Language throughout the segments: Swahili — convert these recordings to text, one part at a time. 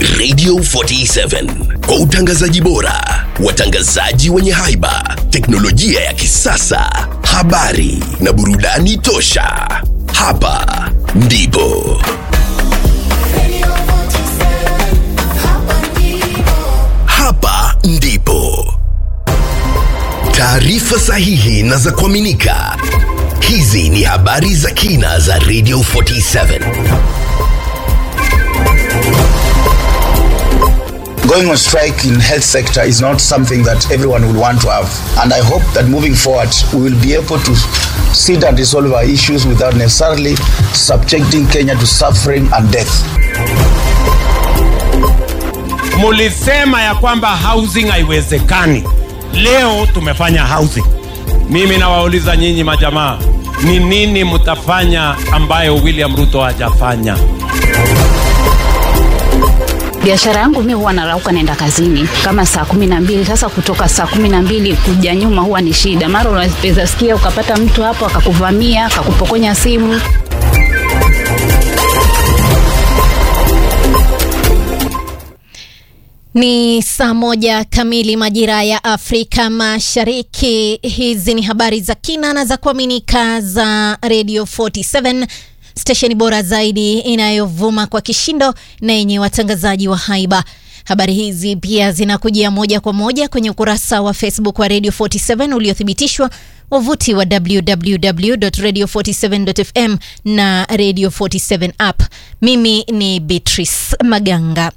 Radio 47 kwa utangazaji bora, watangazaji wenye haiba, teknolojia ya kisasa, habari na burudani tosha. Hapa ndipo hapa ndipo taarifa sahihi na za kuaminika. Hizi ni habari za kina za Radio 47. Going on strike in health sector is not something that everyone will want to have. And I hope that moving forward, we will be able to sit and resolve our issues without necessarily subjecting Kenya to suffering and death. Mulisema ya kwamba housing haiwezekani. Leo tumefanya housing. Mimi nawauliza nyinyi majamaa, ni nini mtafanya ambayo William Ruto hajafanya? biashara yangu mi huwa narauka naenda kazini kama saa kumi na mbili sasa kutoka saa kumi na mbili kuja nyuma huwa ni shida mara unaweza sikia ukapata mtu hapo akakuvamia akakupokonya simu Ni saa moja kamili majira ya Afrika Mashariki. Hizi ni habari za kina na za kuaminika za Radio 47 stesheni bora zaidi inayovuma kwa kishindo na yenye watangazaji wa haiba. Habari hizi pia zinakujia moja kwa moja kwenye ukurasa wa Facebook wa Radio 47 uliothibitishwa, wavuti wa www.radio47.fm na Radio 47 app. Mimi ni Beatrice Maganga.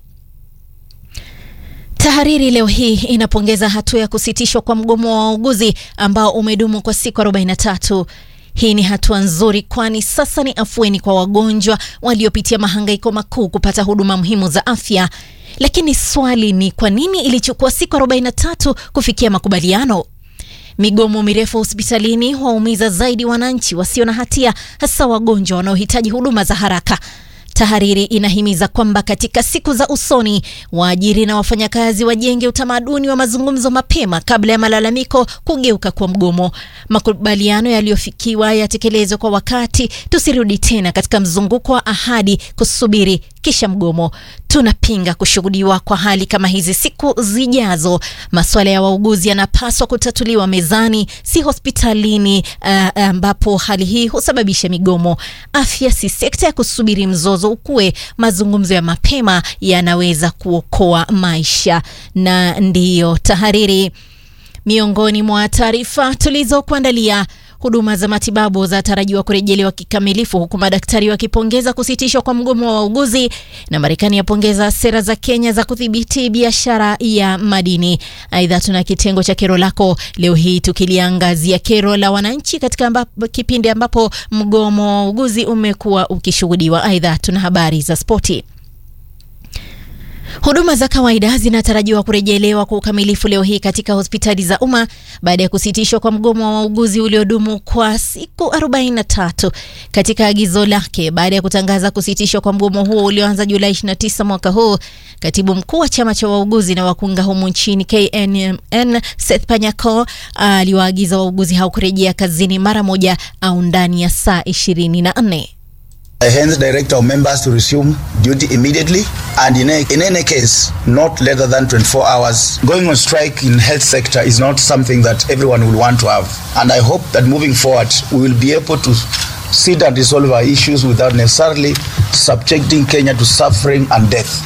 Tahariri leo hii inapongeza hatua ya kusitishwa kwa mgomo wa wauguzi ambao umedumu kwa siku 43. Hii ni hatua nzuri, kwani sasa ni afueni kwa wagonjwa waliopitia mahangaiko makuu kupata huduma muhimu za afya. Lakini swali ni kwa nini ilichukua siku 43 kufikia makubaliano? Migomo mirefu hospitalini waumiza zaidi wananchi wasio na hatia, hasa wagonjwa wanaohitaji huduma za haraka. Tahariri inahimiza kwamba katika siku za usoni waajiri na wafanyakazi wajenge utamaduni wa mazungumzo mapema kabla ya malalamiko kugeuka kwa mgomo. Makubaliano yaliyofikiwa yatekelezwe kwa wakati, tusirudi tena katika mzunguko wa ahadi, kusubiri kisha mgomo. Tunapinga kushuhudiwa kwa hali kama hizi siku zijazo. Masuala ya wauguzi yanapaswa kutatuliwa mezani, si hospitalini, uh, ambapo hali hii husababisha migomo. Afya si sekta ya kusubiri mzozo ukue. Mazungumzo ya mapema yanaweza kuokoa maisha. Na ndiyo tahariri miongoni mwa taarifa tulizokuandalia. Huduma za matibabu zinatarajiwa kurejelewa kikamilifu huku madaktari wakipongeza kusitishwa kwa mgomo wa wauguzi, na Marekani yapongeza sera za Kenya za kudhibiti biashara ya madini. Aidha, tuna kitengo cha kero lako leo hii tukiliangazia kero la wananchi katika ambapo, kipindi ambapo mgomo wa wauguzi umekuwa ukishuhudiwa. Aidha, tuna habari za spoti. Huduma za kawaida zinatarajiwa kurejelewa kwa ukamilifu leo hii katika hospitali za umma baada ya kusitishwa kwa mgomo wa wauguzi uliodumu kwa siku 43. Katika agizo lake baada ya kutangaza kusitishwa kwa mgomo huo ulioanza Julai 29 mwaka huu, katibu mkuu wa chama cha wauguzi na wakunga humu nchini KNMN Seth Panyako aliwaagiza wauguzi hao kurejea kazini mara moja au ndani ya saa 24. I hence direct our members to resume duty immediately and in, a, in any case not later than 24 hours. Going on strike in health sector is not something that everyone will want to have. And I hope that moving forward we will be able to sit and resolve our issues without necessarily subjecting Kenya to suffering and death.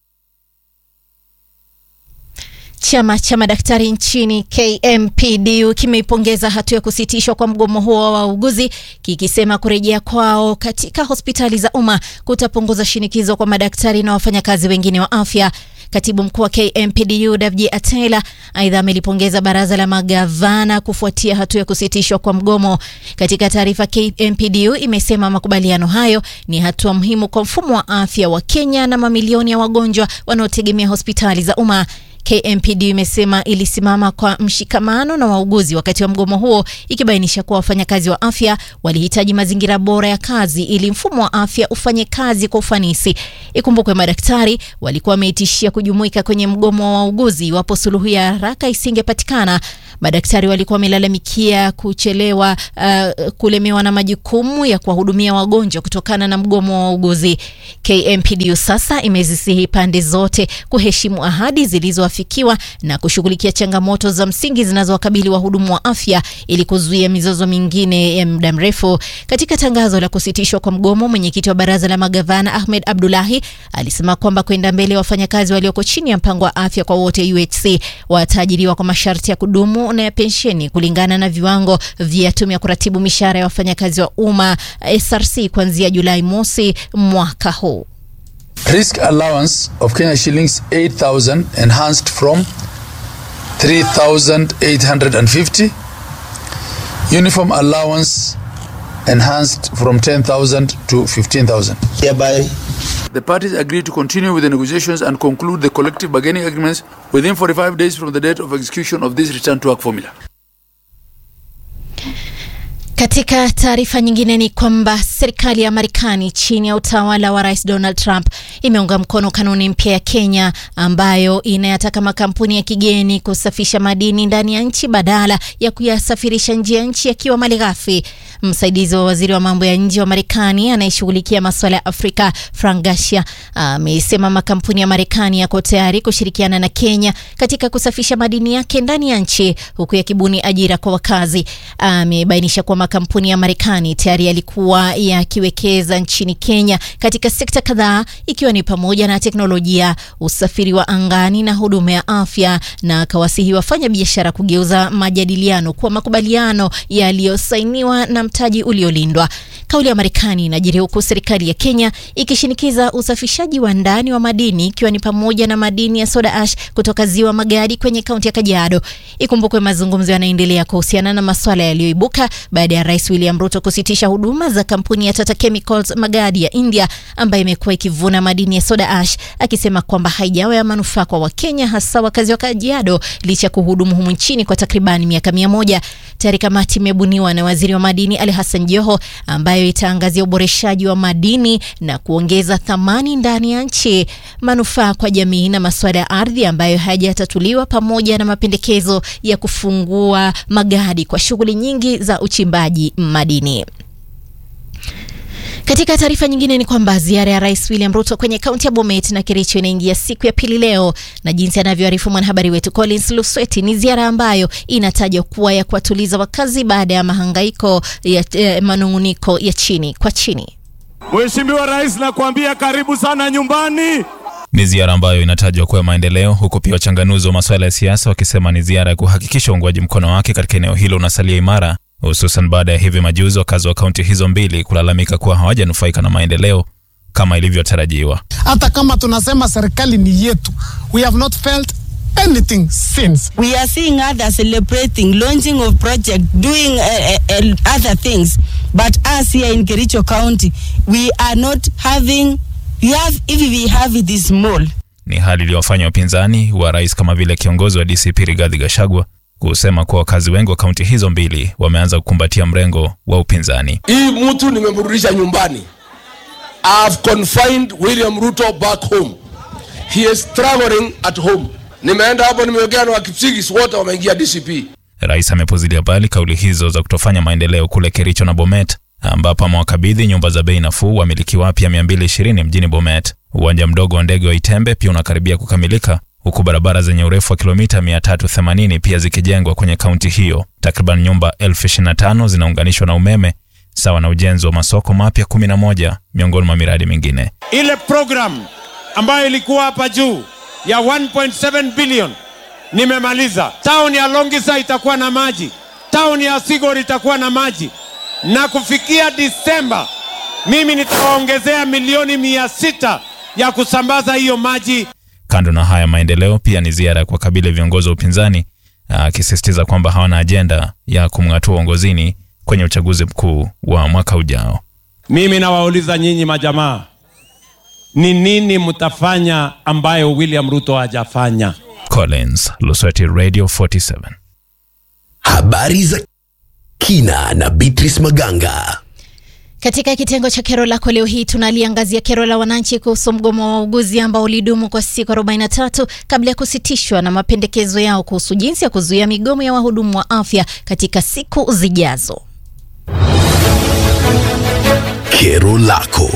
Chama cha madaktari nchini KMPDU kimeipongeza hatua ya kusitishwa kwa mgomo huo wa wauguzi kikisema kurejea kwao katika hospitali za umma kutapunguza shinikizo kwa madaktari na wafanyakazi wengine wa afya. Katibu mkuu wa KMPDU Davji Atela aidha amelipongeza baraza la magavana kufuatia hatua ya kusitishwa kwa mgomo. Katika taarifa, KMPDU imesema makubaliano hayo ni hatua muhimu kwa mfumo wa afya wa Kenya na mamilioni ya wagonjwa wanaotegemea hospitali za umma. KMPD imesema ilisimama kwa mshikamano na wauguzi wakati wa mgomo huo, ikibainisha kuwa wafanyakazi wa afya walihitaji mazingira bora ya kazi ili mfumo wa afya ufanye kazi kwa ufanisi. Ikumbukwe madaktari walikuwa wameitishia kujumuika kwenye mgomo wa wauguzi iwapo suluhu ya haraka isingepatikana. Madaktari walikuwa wamelalamikia kuchelewa uh, kulemewa na majukumu ya kuwahudumia wagonjwa kutokana na mgomo wa wauguzi. KMPDU sasa imezisihi pande zote kuheshimu ahadi zilizoafikiwa na kushughulikia changamoto za msingi zinazowakabili wahudumu wa afya ili kuzuia mizozo mingine ya muda mrefu. Katika tangazo la kusitishwa kwa mgomo, mwenyekiti wa baraza la magavana Ahmed Abdullahi alisema kwamba kwenda mbele, wafanyakazi walioko chini ya mpango wa afya kwa wote UHC wataajiriwa kwa masharti ya kudumu na ya pensheni kulingana na viwango vya tume ya kuratibu mishahara ya wafanyakazi wa umma SRC kuanzia Julai mosi mwaka huu. Risk allowance of Kenya shillings 8,000 enhanced from 3,850. Uniform allowance enhanced from 10,000 to 15,000. Hereby, The parties agree to continue with the negotiations and conclude the collective bargaining agreements within 45 days from the date of execution of this return to work formula. Katika taarifa nyingine ni kwamba serikali ya Marekani chini ya utawala wa Rais Donald Trump imeunga mkono kanuni mpya ya Kenya ambayo inayataka makampuni ya kigeni kusafisha madini ndani ya nchi badala ya kuyasafirisha nje ya nchi yakiwa malighafi. Msaidizi wa waziri wa mambo ya nje wa Marekani anayeshughulikia masuala ya Afrika, Frank Garcia, amesema makampuni ya Marekani yako tayari kushirikiana na Kenya katika kusafisha madini yake ndani ya nchi huku yakibuni ajira kwa wakazi. Amebainisha kuwa makampuni ya Marekani tayari yalikuwa yakiwekeza nchini Kenya katika sekta kadhaa ikiwa ni pamoja na teknolojia, usafiri wa angani na huduma ya afya, na akawasihi wafanya biashara kugeuza majadiliano kuwa makubaliano yaliyosainiwa na mtaji uliolindwa. Kauli ya Marekani inajiri huku serikali ya Kenya ikishinikiza usafishaji wa ndani wa madini ikiwa ni pamoja na madini ya soda ash kutoka ziwa Magadi kwenye kaunti ya Kajiado. Ikumbukwe mazungumzo yanaendelea kuhusiana na masuala yaliyoibuka baada ya Rais William Ruto kusitisha huduma za kampuni ya Tata Chemicals Magadi ya India ambayo imekuwa ikivuna madini ya soda ash, akisema kwamba haijawa ya manufaa kwa Wakenya hasa wakazi wa Kajiado licha ya kuhudumu humu nchini kwa takribani miaka mia moja. Tayari kamati imebuniwa na waziri wa madini Ali Hassan Joho ambayo itaangazia uboreshaji wa madini na kuongeza thamani ndani ya nchi, manufaa kwa jamii na masuala ya ardhi ambayo hayajatatuliwa, pamoja na mapendekezo ya kufungua Magadi kwa shughuli nyingi za uchimbaji madini. Katika taarifa nyingine ni kwamba ziara ya Rais William Ruto kwenye kaunti ya Bomet na Kericho inaingia siku ya pili leo, na jinsi anavyoarifu mwanahabari wetu Collins Lusweti, ni ziara ambayo inatajwa kuwa ya kuwatuliza wakazi baada ya mahangaiko ya eh, manung'uniko ya chini kwa chini. Mheshimiwa Rais, nakwambia karibu sana nyumbani. Ni ziara ambayo inatajwa kuwa maendeleo, huku pia wachanganuzi wa masuala ya siasa wakisema ni ziara ya kuhakikisha uungwaji mkono wake katika eneo hilo unasalia imara, hususan baada ya hivi majuzi wakazi wa kaunti hizo mbili kulalamika kuwa hawajanufaika na maendeleo kama ilivyotarajiwa. hata kama tunasema serikali ni yetu, we have not felt anything since. We are seeing others celebrating launching of project, doing uh, uh, uh, other things. But us here in Kericho County, we are not having, we have, if we have it is small. Ni hali iliyowafanya wapinzani wa rais kama vile kiongozi wa DCP Rigathi Gachagua kusema kuwa wakazi wengi wa kaunti hizo mbili wameanza kukumbatia mrengo wa upinzani. hii mtu nimemrudisha nyumbani I've confined William Ruto back home he is struggling at home nimeenda hapo nimeongea na wakipsigis wote wameingia DCP Rais amepuzilia mbali kauli hizo za kutofanya maendeleo kule Kericho na Bomet, ambapo amewakabidhi nyumba za bei nafuu wamiliki wapya 220 mjini Bomet. Uwanja mdogo wa ndege wa Itembe pia unakaribia kukamilika, huku barabara zenye urefu wa kilomita 380 pia zikijengwa kwenye kaunti hiyo. Takriban nyumba elfu 25 zinaunganishwa na umeme sawa na ujenzi wa masoko mapya 11 miongoni mwa miradi mingine. ile program ambayo ilikuwa hapa juu ya 1.7 billion nimemaliza. Town ya Longisa itakuwa na maji, town ya Sigor itakuwa na maji, na kufikia Disemba mimi nitawaongezea milioni mia sita ya kusambaza hiyo maji Kando na haya maendeleo, pia ni ziara ya kuwakabili viongozi wa upinzani, akisisitiza kwamba hawana ajenda ya kumng'atua uongozini kwenye uchaguzi mkuu wa mwaka ujao. Mimi nawauliza nyinyi majamaa, ni nini mtafanya ambayo William Ruto hajafanya? Collins Lusweti, Radio 47. Habari za kina na Beatrice Maganga. Katika kitengo cha kero lako leo hii tunaliangazia kero la wananchi kuhusu mgomo wa wauguzi ambao ulidumu kwa siku 43 kabla ya kusitishwa na mapendekezo yao kuhusu jinsi ya kuzuia migomo ya wahudumu wa afya katika siku zijazo. Kero lako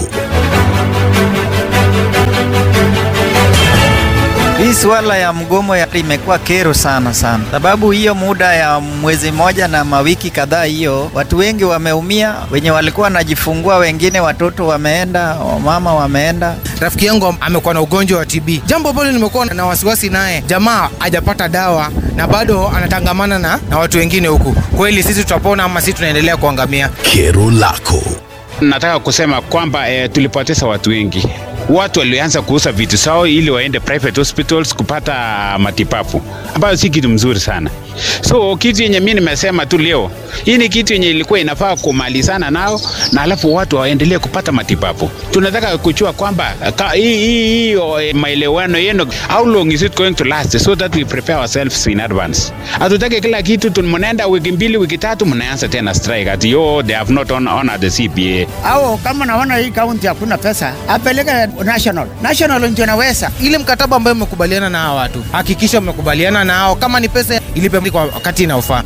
Hii suala ya mgomo ya imekuwa kero sana sana, sababu hiyo muda ya mwezi moja na mawiki kadhaa, hiyo watu wengi wameumia, wenye walikuwa wanajifungua, wengine watoto wameenda, wamama wameenda. Rafiki yangu amekuwa na ugonjwa wa TB, jambo ambalo nimekuwa na wasiwasi naye. Jamaa hajapata dawa na bado anatangamana na, na watu wengine huku. Kweli sisi tutapona ama sisi tunaendelea kuangamia? Kero lako Nataka kusema kwamba eh, tulipoteza watu wengi. Watu walianza kuuza vitu zao ili waende private hospitals kupata matibabu, ambayo si kitu mzuri sana. So kitu yenye mimi nimesema tu leo, hii ni kitu yenye ilikuwa inafaa kumalizana nao, na alafu watu waendelee kupata matibabu. Tunataka kujua kwamba ka- hii hii hiyo eh, maelewano yenu, how long is it going to last so that we prepare ourselves in advance. Hatutaki kila kitu tu mnaenda wiki mbili wiki tatu mnaanza tena strike ati yo they have not hon- honored the CBA. au kama naona hii kaunti hakuna pesa apeleke national national ndio naweza Ile mkataba ambayo mmekubaliana na hawa watu, hakikisha mmekubaliana nao, kama ni pesa ilipe kwa wakati inaofaa.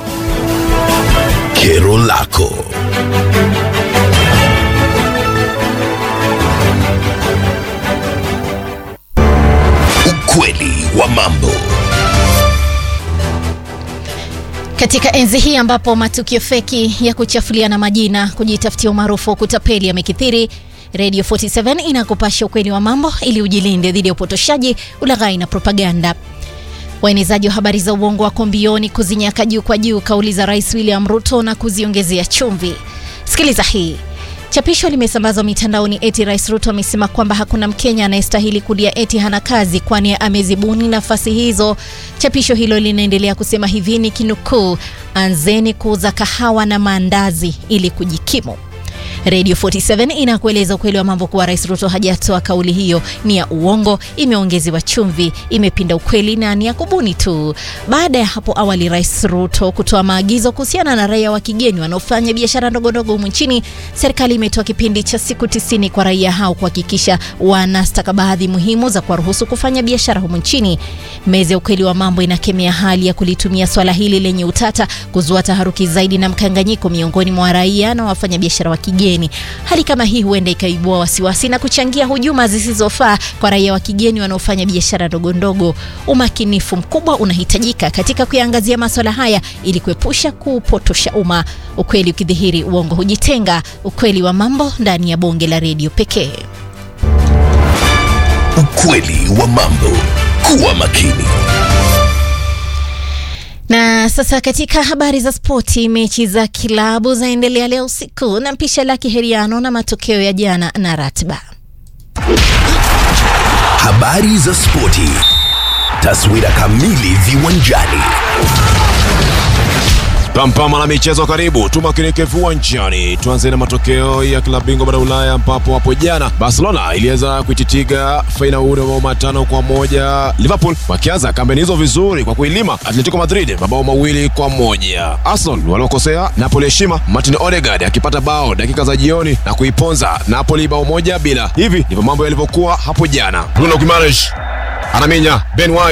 Kero lako ukweli wa mambo Katika enzi hii ambapo matukio feki ya kuchafuliana majina, kujitafutia umaarufu wa kutapeli yamekithiri, Radio 47 inakupasha ukweli wa mambo ili ujilinde dhidi ya upotoshaji, ulaghai na propaganda. Waenezaji wa habari za uongo wako mbioni kuzinyaka juu kwa juu kauli za Rais William Ruto na kuziongezea chumvi. Sikiliza hii. Chapisho limesambazwa mitandaoni eti Rais Ruto amesema kwamba hakuna Mkenya anayestahili kulia eti hana kazi kwani amezibuni nafasi hizo. Chapisho hilo linaendelea kusema hivi ni kinukuu, anzeni kuuza kahawa na maandazi ili kujikimu. Radio 47 inakueleza ukweli wa mambo kuwa Rais Ruto hajatoa kauli hiyo, ni ya uongo, imeongezewa chumvi, imepinda ukweli na ni ya kubuni tu. Baada ya hapo awali, Rais Ruto kutoa maagizo kuhusiana na raia wa kigeni wanaofanya biashara ndogondogo humu nchini, serikali imetoa kipindi cha siku tisini kwa raia hao kuhakikisha wana stakabadhi muhimu za kuwaruhusu kufanya biashara humu nchini. Meza ya ukweli wa mambo inakemea hali ya kulitumia swala hili lenye utata kuzua taharuki zaidi na mkanganyiko miongoni mwa raia na wafanyabiashara wa kigeni. Hali kama hii huenda ikaibua wasiwasi na kuchangia hujuma zisizofaa kwa raia wa kigeni wanaofanya biashara ndogo ndogo. Umakinifu mkubwa unahitajika katika kuyaangazia maswala haya ili kuepusha kuupotosha umma. Ukweli ukidhihiri, uongo hujitenga. Ukweli wa mambo ndani ya bonge la redio pekee. ukweli wa mambo kuwa makini Na sasa katika habari za spoti, mechi za kilabu zaendelea leo usiku na mpisha la kiheriano na matokeo ya jana na ratiba. habari za spoti taswira kamili viwanjani Pampama na michezo karibu, tumakinike viwanjani. Tuanze na matokeo ya klabu bingwa bara Ulaya, ambapo hapo jana Barcelona iliweza kuititiga fainali mabao matano kwa moja Liverpool, wakianza kampeni hizo vizuri kwa kuilima Atletico Madrid mabao mawili kwa moja. Arsenal waliokosea Napoli heshima, Martin Odegaard akipata bao dakika za jioni na kuiponza Napoli bao moja bila. Hivi ndivyo mambo yalivyokuwa hapo jana. Bruno Guimaraes anaminya Ben White